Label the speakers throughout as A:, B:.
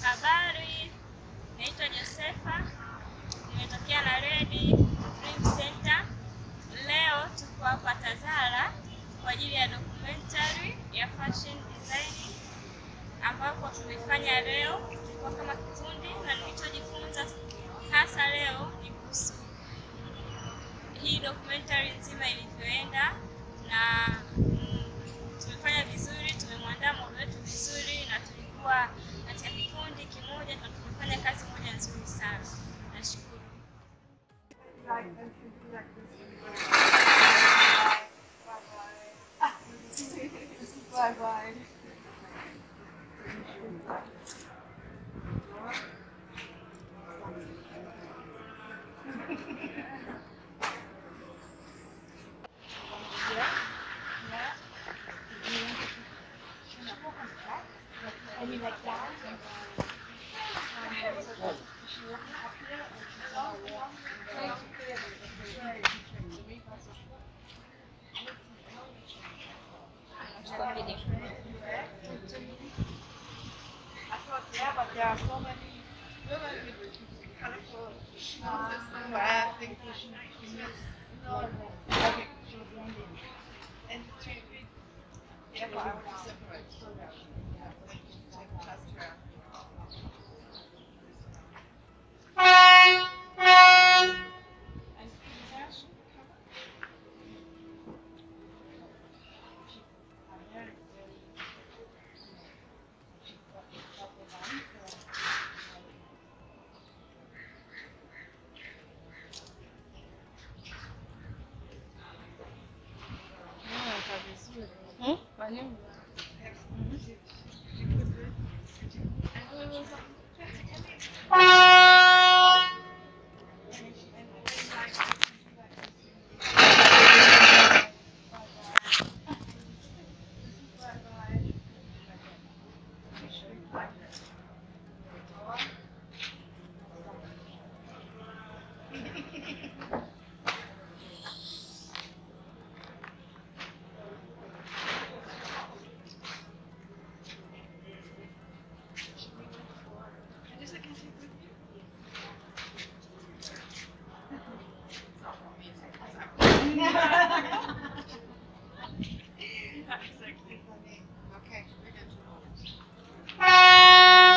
A: Habari, naitwa Josefa, nimetokea Naredi Dream Center. Leo tuko hapa Tazara kwa ajili ya documentary ya fashion designing ambapo tumefanya leo, tulikuwa kama kikundi, na nilichojifunza hasa leo ni kuhusu hii documentary nzima ilivyoenda na mm, tumefanya vizuri, tumemwandaa modo wetu vizuri, na tulikuwa katika kikundi kimoja na tumefanya kazi moja nzuri sana. Nashukuru.
B: Bye bye. I thought, yeah, but there are so many colorful uh, I think we should use okay, sure. And to be yeah, but I would separate so that yeah, we can take a test around. And cash And this I can take with you. Exactly. Okay, we're good.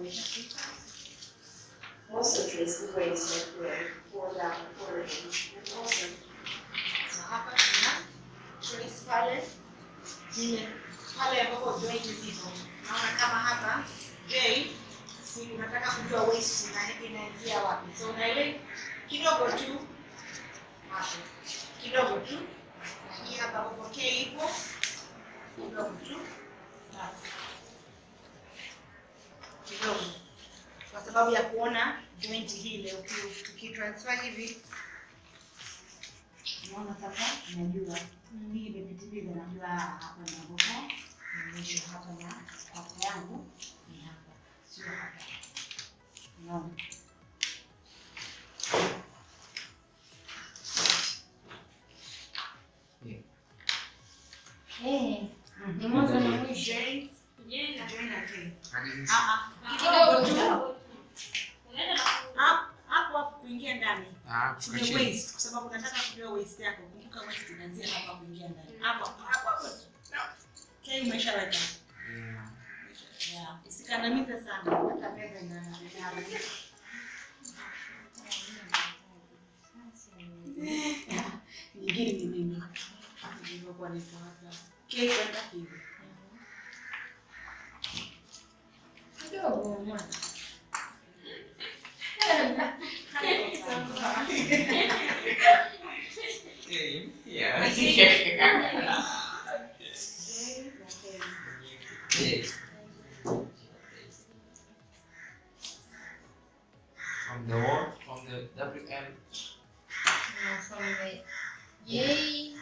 B: ishafika.
C: Also trace the waist like way, four down a quarter inch, and also
B: Na hapa tuna trace pale zile pale ambapo joint zipo. Naona kama hapa J si unataka kujua waist ina inaanzia wapi. So na ile kidogo tu hapo. Kidogo tu. Na hii hapa ambapo K ipo kidogo tu. Basi. Kidogo. Kwa sababu ya kuona joint hile uki- ukitransfer hivi Unaona sasa, najua hii imepitiliza, najua hapa naboka mwisho hapa na hapa yangu ni hapa, sio hapa. Unaona?
D: Eh, ni mwanzo na mwisho.
B: J,
A: Je, na-
B: J na K.
E: Hadi mwisho.
B: Ah, ah,
D: Kidogo
B: kidogo
D: tu.
B: tu.
A: unaenda na
B: Hapo hapo hapo kuingia ndani.
E: Ah, kushuka
B: Kwenye
E: chini.
B: waist kwa sababu nataka kujua waist yako. Kumbuka waist inaanzia hapa kuingia ndani. Hapo hapo hapo. No. K umeshaweka.
E: Yeah.
B: Yeah. Usikandamize sana. Hata meza ina ina nyingine ni nini? Nilivyokuwa niko hapa. K kwenda hivi.
D: Kidogo.
E: Eh, yeah. Yeah. From the wall, from the WM.
D: From the J,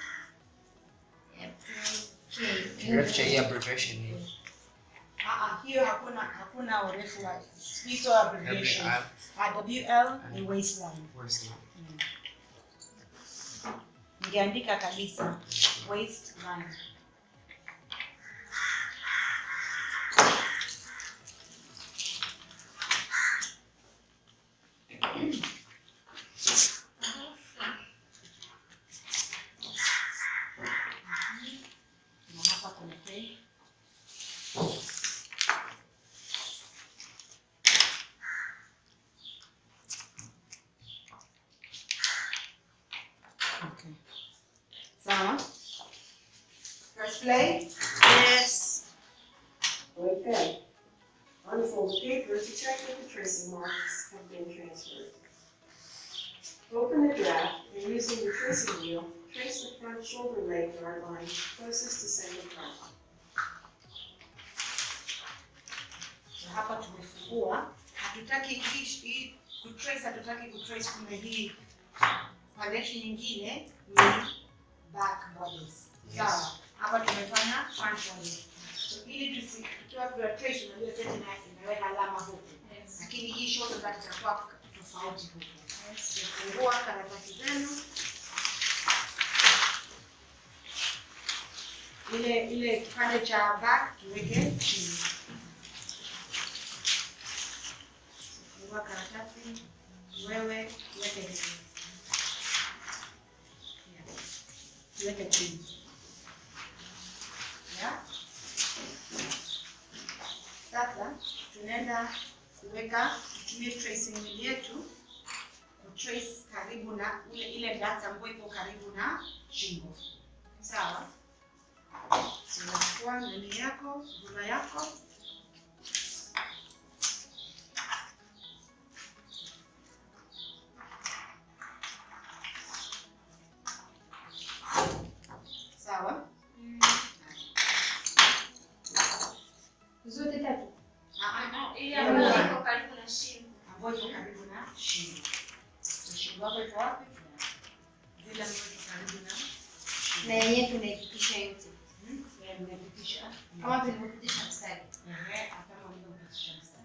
D: K.
E: Refu hii abbreviation ni
B: Ah, ah, hiyo hakuna hakuna urefu wa hizo abbreviation.
E: WM.
B: Ah, WL ni waistline.
E: Where's the
B: Ningeandika kabisa waistline. Na hapa kuna K. Okay. Sawa? Press play. Yes.
C: Okay. Unfold the paper to check that the tracing marks have been transferred. Open the draft and using the tracing wheel, trace the front shoulder leg guard line closest to center front.
B: Na hapa tumefungua. Hatutaki hii hii kutrace, hatutaki kutrace kumbe hii foundation nyingine ni back bodies. Sawa. Hapa tumefanya front bodies. So ili tusi tukiwa tuna trace unajua sasa ina imeweka alama huku. Lakini hii shoulder back itakuwa tofauti huku. Fungua karatasi zenu. Ile ile kipande cha back tuweke chini. Fungua karatasi, wewe weke hivi. Yeah. Weke chini. Yeah. Sasa tunaenda kuweka tutumie tracing wheel yetu kutrace karibu na ile ile data ambayo iko karibu na shingo. Sawa? So unachukua nani yako, rula yako sawa?
D: Zote tatu.
B: Ah, ah,
A: ili ambayo iko karibu na shingo.
B: ambayo iko karibu na shingo. So shingo yako iko wapi? Zile ambazo iko karibu na
D: Na yenyewe tunaipitisha yote.
B: hmm? Ya, nimepitisha.
D: Kama tulivyopitisha mstari.
B: Ehe, hapa ulivyopitisha mstari.